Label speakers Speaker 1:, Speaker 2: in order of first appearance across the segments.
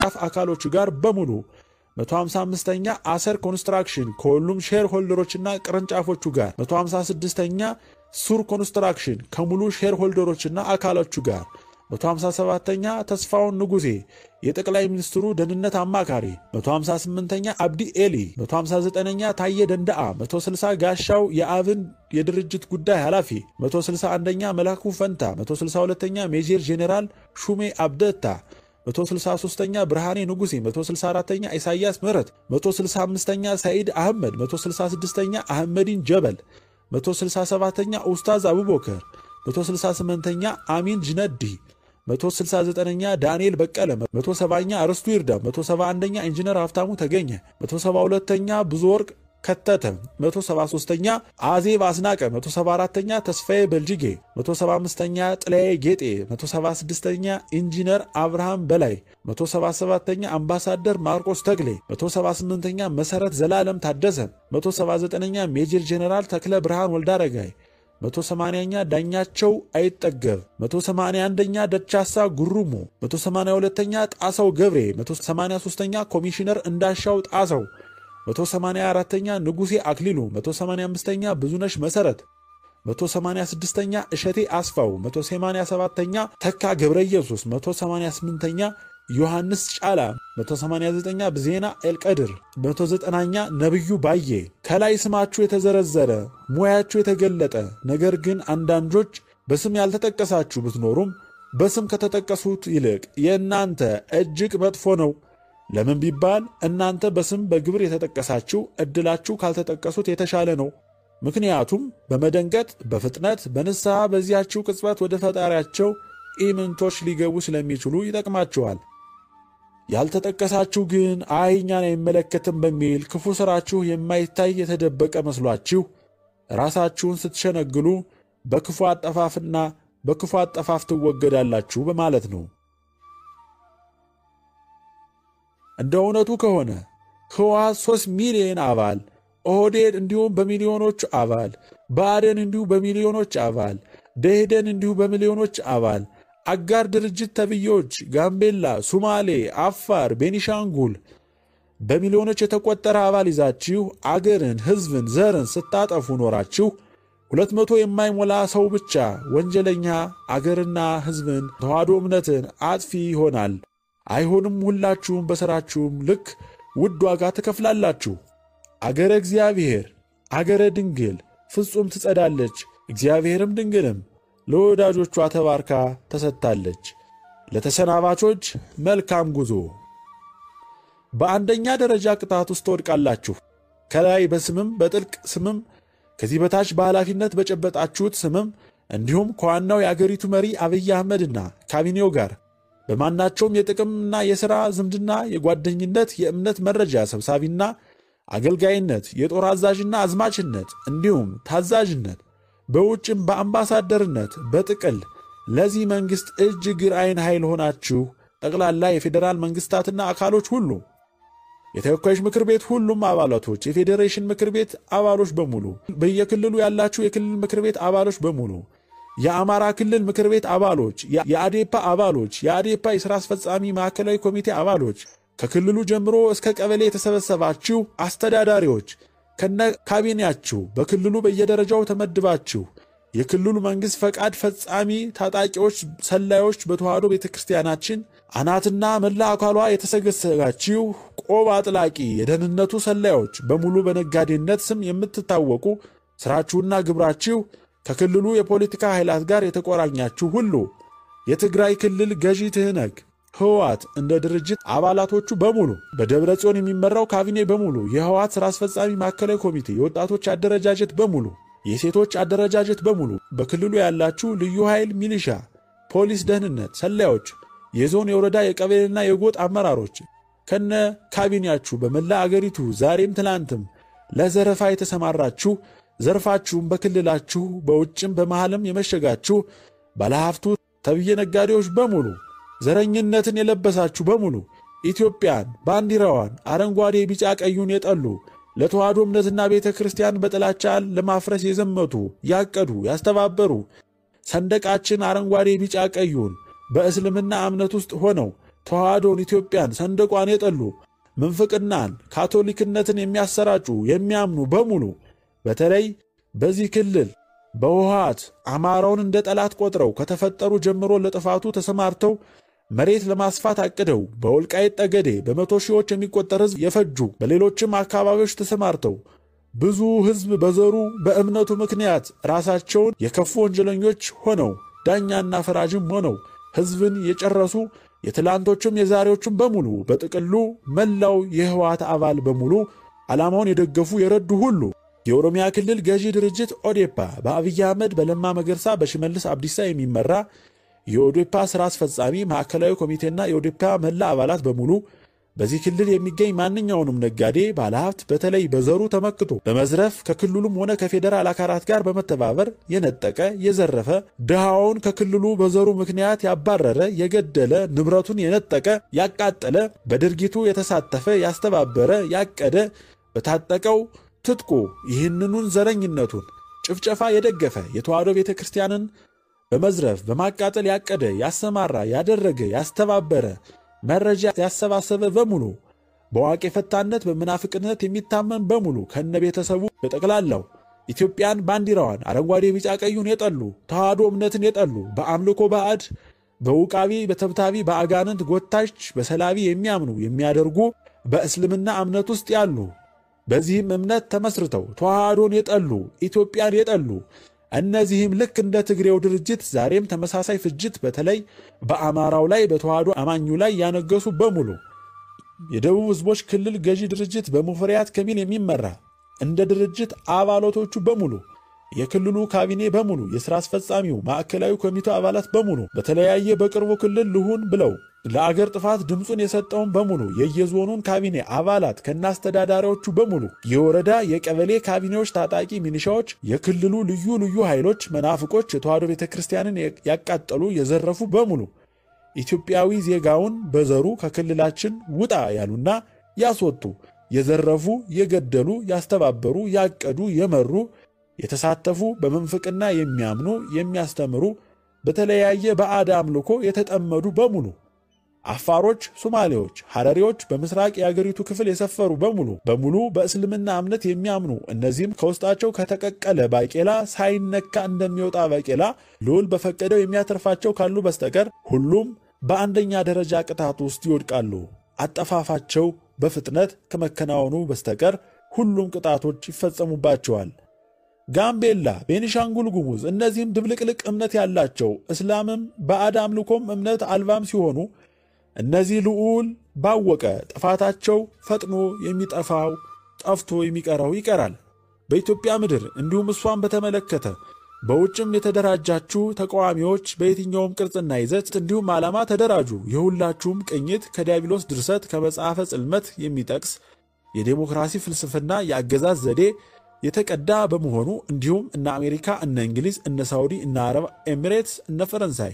Speaker 1: ፍ አካሎቹ ጋር በሙሉ 155ኛ አሰር ኮንስትራክሽን ከሁሉም ሼር ሆልደሮችና ቅርንጫፎቹ ጋር 156ኛ ሱር ኮንስትራክሽን ከሙሉ ሼር ሆልደሮችና አካሎቹ ጋር 157ኛ ተስፋውን ንጉሴ የጠቅላይ ሚኒስትሩ ደህንነት አማካሪ 158ኛ አብዲ ኤሊ 159ኛ ታዬ ደንዳአ 160 ጋሻው የአብን የድርጅት ጉዳይ ኃላፊ 161ኛ መላኩ ፈንታ 162ኛ ሜጀር ጄኔራል ሹሜ አብደታ 163ኛ ብርሃኔ ንጉሴ 164ኛ ኢሳያስ ምህረት 165ኛ ሰኢድ አህመድ 166ኛ አህመዲን ጀበል 167ኛ ኡስታዝ አቡበከር 168ኛ አሚን ጅነዲ 169ኛ ዳንኤል በቀለ 170ኛ አርስቱ ይርዳ 171ኛ ኢንጂነር ሀብታሙ ተገኘ 172ኛ ብዙ ወርቅ ከተተ 173ኛ አዜብ አስናቀ 174ኛ ተስፋዬ በልጅጌ 175ኛ ጥላዬ ጌጤ 176ኛ ኢንጂነር አብርሃም በላይ 177ኛ አምባሳደር ማርቆስ ተክሌ 178ኛ መሰረት ዘላለም ታደሰ 179ኛ ሜጀር ጄኔራል ተክለ ብርሃን ወልዳረጋይ 180ኛ ዳኛቸው አይጠገብ 181ኛ ደቻሳ ጉሩሙ 182ኛ ጣሰው ገብሬ 183ኛ ኮሚሽነር እንዳሻው ጣሰው 184ኛ ንጉሴ አክሊሉ 185ኛ ብዙነሽ መሰረት 186ኛ እሸቴ አስፋው 187ኛ ተካ ገብረ ኢየሱስ 188ኛ ዮሐንስ ጫላ 189ኛ ብዜና ኤልቀድር 190ኛ ነብዩ ባዬ ከላይ ስማችሁ የተዘረዘረ ሙያችሁ የተገለጠ ነገር ግን አንዳንዶች በስም ያልተጠቀሳችሁ ብትኖሩም በስም ከተጠቀሱት ይልቅ የእናንተ እጅግ መጥፎ ነው። ለምን ቢባል እናንተ በስም በግብር የተጠቀሳችሁ ዕድላችሁ ካልተጠቀሱት የተሻለ ነው። ምክንያቱም በመደንገጥ በፍጥነት በንስሐ በዚያችው ቅጽበት ወደ ፈጣሪያቸው ኢምንቶች ሊገቡ ስለሚችሉ ይጠቅማችኋል። ያልተጠቀሳችሁ ግን አይ እኛን አይመለከትም በሚል ክፉ ሥራችሁ የማይታይ የተደበቀ መስሏችሁ ራሳችሁን ስትሸነግሉ በክፉ አጠፋፍና በክፉ አጠፋፍ ትወገዳላችሁ በማለት ነው። እንደ እውነቱ ከሆነ ህወሓት 3 ሚሊዮን አባል፣ ኦህዴድ እንዲሁም በሚሊዮኖች አባል፣ ብአዴን እንዲሁ በሚሊዮኖች አባል፣ ደኢህዴን እንዲሁ በሚሊዮኖች አባል፣ አጋር ድርጅት ተብዬዎች ጋምቤላ፣ ሱማሌ፣ አፋር፣ ቤኒሻንጉል በሚሊዮኖች የተቆጠረ አባል ይዛችሁ አገርን፣ ህዝብን፣ ዘርን ስታጠፉ ኖራችሁ ሁለት መቶ የማይሞላ ሰው ብቻ ወንጀለኛ አገርና ህዝብን ተዋህዶ እምነትን አጥፊ ይሆናል። አይሆንም። ሁላችሁም በሥራችሁም ልክ ውድ ዋጋ ትከፍላላችሁ። አገረ እግዚአብሔር አገረ ድንግል ፍጹም ትጸዳለች፣ እግዚአብሔርም ድንግልም ለወዳጆቿ ተባርካ ተሰጥታለች። ለተሰናባቾች መልካም ጉዞ። በአንደኛ ደረጃ ቅጣት ውስጥ ትወድቃላችሁ። ከላይ በስምም በጥልቅ ስምም ከዚህ በታች በኃላፊነት በጨበጣችሁት ስምም እንዲሁም ከዋናው የአገሪቱ መሪ አብይ አህመድና ካቢኔው ጋር በማናቸውም የጥቅምና የሥራ ዝምድና፣ የጓደኝነት፣ የእምነት መረጃ ሰብሳቢና አገልጋይነት፣ የጦር አዛዥና አዝማችነት እንዲሁም ታዛዥነት፣ በውጭም በአምባሳደርነት በጥቅል ለዚህ መንግሥት እጅ እግር ዓይን ኃይል ሆናችሁ ጠቅላላ የፌዴራል መንግሥታትና አካሎች ሁሉ የተወካዮች ምክር ቤት ሁሉም አባላቶች፣ የፌዴሬሽን ምክር ቤት አባሎች በሙሉ፣ በየክልሉ ያላችሁ የክልል ምክር ቤት አባሎች በሙሉ የአማራ ክልል ምክር ቤት አባሎች፣ የአዴፓ አባሎች፣ የአዴፓ የሥራ አስፈጻሚ ማዕከላዊ ኮሚቴ አባሎች፣ ከክልሉ ጀምሮ እስከ ቀበሌ የተሰበሰባችሁ አስተዳዳሪዎች ከነ ካቢኔያችሁ በክልሉ በየደረጃው ተመድባችሁ የክልሉ መንግሥት ፈቃድ ፈጻሚ ታጣቂዎች፣ ሰላዮች በተዋህዶ ቤተ ክርስቲያናችን አናትና መላ አካሏ የተሰገሰጋችሁ ቆብ አጥላቂ የደህንነቱ ሰላዮች በሙሉ በነጋዴነት ስም የምትታወቁ ሥራችሁና ግብራችሁ ከክልሉ የፖለቲካ ኃይላት ጋር የተቆራኛችሁ ሁሉ የትግራይ ክልል ገዢ ትህነግ ህወሓት እንደ ድርጅት አባላቶቹ በሙሉ በደብረ ጽዮን የሚመራው ካቢኔ በሙሉ የህወሓት ሥራ አስፈጻሚ ማዕከላዊ ኮሚቴ የወጣቶች አደረጃጀት በሙሉ የሴቶች አደረጃጀት በሙሉ በክልሉ ያላችሁ ልዩ ኃይል፣ ሚሊሻ፣ ፖሊስ፣ ደህንነት ሰላዮች፣ የዞን የወረዳ የቀበሌና የጎጥ አመራሮች ከነ ካቢኔያችሁ በመላ አገሪቱ ዛሬም ትላንትም ለዘረፋ የተሰማራችሁ ዘርፋችሁም በክልላችሁ በውጭም በመሃልም የመሸጋችሁ ባለሀብቱ ተብዬ ነጋዴዎች በሙሉ ዘረኝነትን የለበሳችሁ በሙሉ ኢትዮጵያን ባንዲራዋን አረንጓዴ፣ ቢጫ፣ ቀዩን የጠሉ ለተዋህዶ እምነትና ቤተ ክርስቲያን በጥላቻ ለማፍረስ የዘመቱ ያቀዱ፣ ያስተባበሩ ሰንደቃችን አረንጓዴ፣ ቢጫ፣ ቀዩን በእስልምና እምነት ውስጥ ሆነው ተዋህዶን፣ ኢትዮጵያን፣ ሰንደቋን የጠሉ ምንፍቅናን፣ ካቶሊክነትን የሚያሰራጩ የሚያምኑ በሙሉ በተለይ በዚህ ክልል በውሃት አማራውን እንደ ጠላት ቆጥረው ከተፈጠሩ ጀምሮ ለጥፋቱ ተሰማርተው መሬት ለማስፋት አቅደው በወልቃይት ጠገዴ በመቶ ሺዎች የሚቆጠር ሕዝብ የፈጁ በሌሎችም አካባቢዎች ተሰማርተው ብዙ ሕዝብ በዘሩ በእምነቱ ምክንያት ራሳቸውን የከፉ ወንጀለኞች ሆነው ዳኛና ፈራጅም ሆነው ሕዝብን የጨረሱ የትላንቶቹም የዛሬዎቹም በሙሉ በጥቅሉ መላው የህወሓት አባል በሙሉ ዓላማውን የደገፉ የረዱ ሁሉ የኦሮሚያ ክልል ገዢ ድርጅት ኦዴፓ በአብይ አህመድ በለማ መገርሳ በሽመልስ አብዲሳ የሚመራ የኦዴፓ ሥራ አስፈጻሚ ማዕከላዊ ኮሚቴና የኦዴፓ መላ አባላት በሙሉ በዚህ ክልል የሚገኝ ማንኛውንም ነጋዴ ባለሀብት በተለይ በዘሩ ተመክቶ በመዝረፍ ከክልሉም ሆነ ከፌዴራል አካላት ጋር በመተባበር የነጠቀ የዘረፈ ድሃውን ከክልሉ በዘሩ ምክንያት ያባረረ የገደለ ንብረቱን የነጠቀ ያቃጠለ በድርጊቱ የተሳተፈ ያስተባበረ ያቀደ በታጠቀው ትጥቁ ይህንኑን ዘረኝነቱን ጭፍጨፋ የደገፈ የተዋሕዶ ቤተ ክርስቲያንን በመዝረፍ በማቃጠል ያቀደ ያሰማራ ያደረገ ያስተባበረ መረጃ ያሰባሰበ በሙሉ በዋቂ ፈታነት በምናፍቅነት የሚታመን በሙሉ ከነ ቤተሰቡ በጠቅላላው ኢትዮጵያን ባንዲራዋን አረንጓዴ ቢጫ ቀዩን የጠሉ ተዋሕዶ እምነትን የጠሉ በአምልኮ ባዕድ በውቃቢ በተብታቢ በአጋንንት ጎታች በሰላቢ የሚያምኑ የሚያደርጉ በእስልምና እምነት ውስጥ ያሉ በዚህም እምነት ተመስርተው ተዋሕዶን የጠሉ ኢትዮጵያን የጠሉ እነዚህም ልክ እንደ ትግሬው ድርጅት ዛሬም ተመሳሳይ ፍጅት በተለይ በአማራው ላይ በተዋሕዶ አማኙ ላይ ያነገሱ በሙሉ የደቡብ ሕዝቦች ክልል ገዢ ድርጅት በሙፈሪያት ከሚል የሚመራ እንደ ድርጅት አባላቶቹ በሙሉ የክልሉ ካቢኔ በሙሉ የሥራ አስፈጻሚው ማዕከላዊ ኮሚቴው አባላት በሙሉ በተለያየ በቅርቡ ክልል ልሁን ብለው ለአገር ጥፋት ድምፁን የሰጠውን በሙሉ የየዞኑን ካቢኔ አባላት ከናስተዳዳሪዎቹ በሙሉ የወረዳ የቀበሌ ካቢኔዎች፣ ታጣቂ ሚኒሻዎች፣ የክልሉ ልዩ ልዩ ኃይሎች፣ መናፍቆች የተዋሕዶ ቤተ ክርስቲያንን ያቃጠሉ የዘረፉ በሙሉ ኢትዮጵያዊ ዜጋውን በዘሩ ከክልላችን ውጣ ያሉና ያስወጡ የዘረፉ፣ የገደሉ፣ ያስተባበሩ፣ ያቀዱ፣ የመሩ የተሳተፉ በምንፍቅና የሚያምኑ የሚያስተምሩ በተለያየ ባዕድ አምልኮ የተጠመዱ በሙሉ አፋሮች፣ ሶማሌዎች፣ ሐረሪዎች በምስራቅ የአገሪቱ ክፍል የሰፈሩ በሙሉ በሙሉ በእስልምና እምነት የሚያምኑ እነዚህም ከውስጣቸው ከተቀቀለ ባቄላ ሳይነካ እንደሚወጣ ባቄላ ልዑል በፈቀደው የሚያተርፋቸው ካሉ በስተቀር ሁሉም በአንደኛ ደረጃ ቅጣት ውስጥ ይወድቃሉ። አጠፋፋቸው በፍጥነት ከመከናወኑ በስተቀር ሁሉም ቅጣቶች ይፈጸሙባቸዋል። ጋምቤላ፣ ቤኒሻንጉል ጉሙዝ እነዚህም ድብልቅልቅ እምነት ያላቸው እስላምም ባዕድ አምልኮም እምነት አልባም ሲሆኑ እነዚህ ልዑል ባወቀ ጥፋታቸው ፈጥኖ የሚጠፋው ጠፍቶ የሚቀረው ይቀራል። በኢትዮጵያ ምድር እንዲሁም እሷን በተመለከተ በውጭም የተደራጃችሁ ተቃዋሚዎች በየትኛውም ቅርጽና ይዘት እንዲሁም ዓላማ ተደራጁ። የሁላችሁም ቅኝት ከዲያብሎስ ድርሰት ከመጽሐፈ ጽልመት የሚጠቅስ የዴሞክራሲ ፍልስፍና የአገዛዝ ዘዴ የተቀዳ በመሆኑ እንዲሁም እነ አሜሪካ፣ እነ እንግሊዝ፣ እነ ሳውዲ፣ እነ አረብ ኤሚሬትስ፣ እነ ፈረንሳይ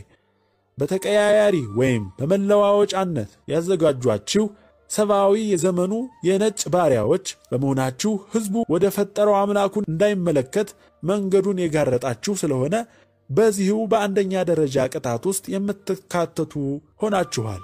Speaker 1: በተቀያያሪ ወይም በመለዋወጫነት ያዘጋጇችሁ ሰብአዊ የዘመኑ የነጭ ባሪያዎች በመሆናችሁ ሕዝቡ ወደ ፈጠረው አምላኩን እንዳይመለከት መንገዱን የጋረጣችሁ ስለሆነ በዚሁ በአንደኛ ደረጃ ቅጣት ውስጥ የምትካተቱ ሆናችኋል።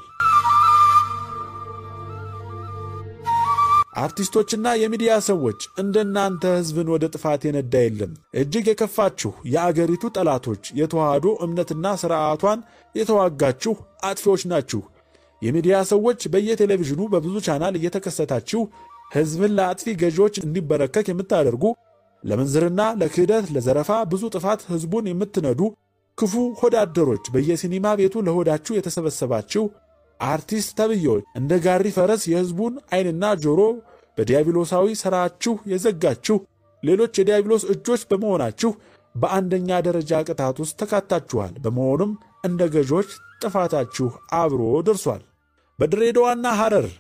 Speaker 1: አርቲስቶችና የሚዲያ ሰዎች እንደናንተ ሕዝብን ወደ ጥፋት የነዳ የለም። እጅግ የከፋችሁ የአገሪቱ ጠላቶች የተዋህዶ እምነትና ሥርዓቷን የተዋጋችሁ አጥፊዎች ናችሁ። የሚዲያ ሰዎች በየቴሌቪዥኑ በብዙ ቻናል እየተከሰታችሁ ሕዝብን ለአጥፊ ገዢዎች እንዲበረከክ የምታደርጉ ለምንዝርና፣ ለክህደት፣ ለዘረፋ ብዙ ጥፋት ሕዝቡን የምትነዱ ክፉ ሆዳደሮች በየሲኒማ ቤቱ ለሆዳችሁ የተሰበሰባችሁ አርቲስት ተብዬዎች እንደ ጋሪ ፈረስ የሕዝቡን ዓይንና ጆሮ በዲያብሎሳዊ ሥራችሁ የዘጋችሁ ሌሎች የዲያብሎስ እጆች በመሆናችሁ በአንደኛ ደረጃ ቅጣት ውስጥ ተካታችኋል። በመሆኑም እንደ ገዦች ጥፋታችሁ አብሮ ደርሷል። በድሬዳዋና ሐረር